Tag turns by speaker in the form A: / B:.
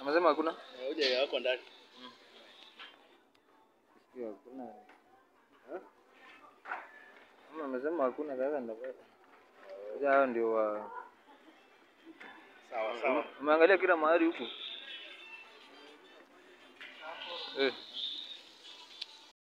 A: Unasema hakuna?
B: Hoja wako ndani.
A: Sio hakuna. Eh? Kama amesema hakuna sasa ndio. Sasa hao ndio wa
B: Sawa sawa.
A: Umeangalia kila mahali huko? Eh.